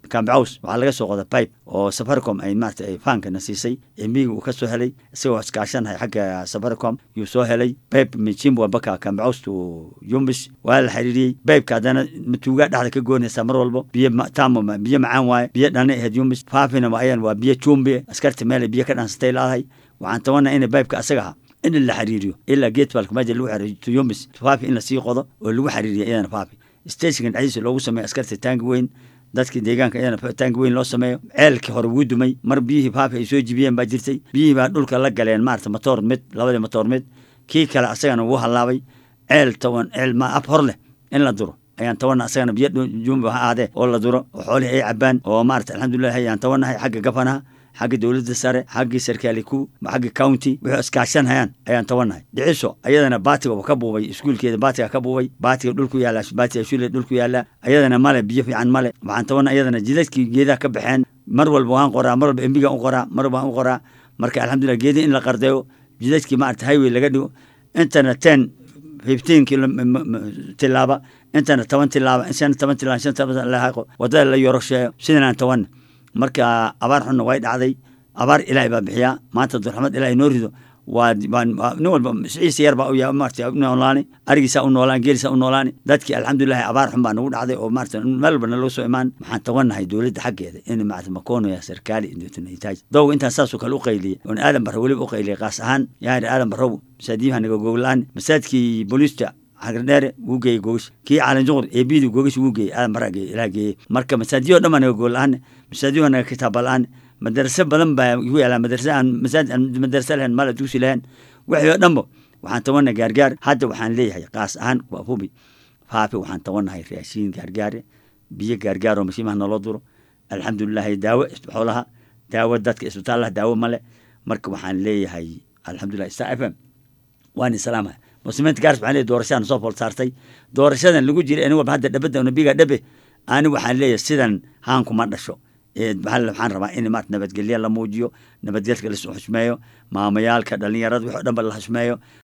kambacaws waxaa laga soo qoda pipe oo safaricom ay maarata ay faankana siisay emiga uu ka soo helay isagoo iskaashanahay xagga safaricom yuu soo helay pipe michimwa baka kambacaws to yumbis waa la xiriiriyey pipeka haddana matuugaa dhexda ka goonaysaa mar walbo biyo tamo biyo macaan waaye biyo dhana ahayd yumbis faafina ayan waa biyo jumbi askarta meelay biyo ka dhansatay laadahay waxaan tabanaa ina pipeka asaga aha in la xiriiriyo ilaa geetbalka meja lagu xiriiriyo to yumbis faafi in lasii qodo oo lagu xiriiriyo iyadana faafi stationkan dhexdiisa loogu sameeyo askarta taangi weyn dadkii deegaanka iyadana taangi weyn loo sameeyo ceelkii hore wuu dumay mar biyihii faafi ay soo jibiyeen baa jirtay biyihii baa dhulka la galeen maarata matoor mid labadii matoor mid kii kale asagana wuu hallaabay ceel toban ceel ma ab hor leh in la duro ayaan tabanna asagana biyo jumba ha aadee oo la duro oo xoolihii ay cabaan oo maarata alxamdulilah ayaan tabanahay xagga gafanaha xagga dowladda sare xaggii sarkaali ku xagga county wixii iskaashanhayaan ayaan tabanahay dhiciso ayadana baatiga ka buubay iskuulkeeda baatiga ka buubay baatiga dhulku yaala baatiga shule dhulku yaala ayadana male biyo fiican male waxaan tabana ayadana jidadkii geedaha ka baxeen mar walba waan qoraa mar walba embiga u qoraa mar walba waan u qoraa marka alxamdulilah geedii in la qardeeyo jidadkii maarata highway laga dhigo intana ten fifteen kilo tilaaba intana toban tilaaba shan toban tilaaba shan toban lahaqo wadada la yorosheeyo sidanaan tabanna marka abaar xunna way dhacday abaar ilaahay baa bixiyaa maanta durxamad ilaahay noo rido waa nin walba siciisa yar baa uya maarata u noolaani arigiisaa u noolaan geelisaa u noolaani dadkii alxamdulilahi abaar xun baa nagu dhacday oo maarata meel walba nalaga soo imaan waxaan tabanahay dowladda xaggeeda in maarata makoonaya sarkaali indotunitaaj dowga intaan saasoo kale u qayliyey oon aadan barro weliba u qayliyay qaas ahaan yaari aadan barrow masaadiyaha naga goglaan masaajkii booliista xagardheere wuu geeyey gogish kii caalin juqur eebidii gogish wuu geeyey aadan barra ilaah geeyey marka masaajiyoo dhan baa naga gool-aan masaajiyoo naga kitaaba la-aan madarase badan baa igu yaalaa madarase aan masaajid aan madarase lahayn mala dugsi lahayn wixii oo dhanba waxaan tabana gaargaar hadda waxaan leeyahay qaas ahaan waa hubi faafi waxaan tabanahay raashiin gaargaare biyo gaargaar oo mashiimaha naloo duro alxamdulilahi daawo xoolaha daawo dadka isbitaalaha daawo male marka waxaan leeyahay alxamdulilah star f m waan islaamaha muslimiinta gaars waxaan leeyahay doorashadan soo fool saartay doorashadan lagu jiray ani walba hadda dhabada nabiga dhabe ani waxaan leeyahay sidan haankuma dhasho waxaan rabaa in maarata nabadgelya la muujiyo nabadgelka la xushmeeyo maamayaalka dhalinyarada wixii o dhan ba la xushmeeyo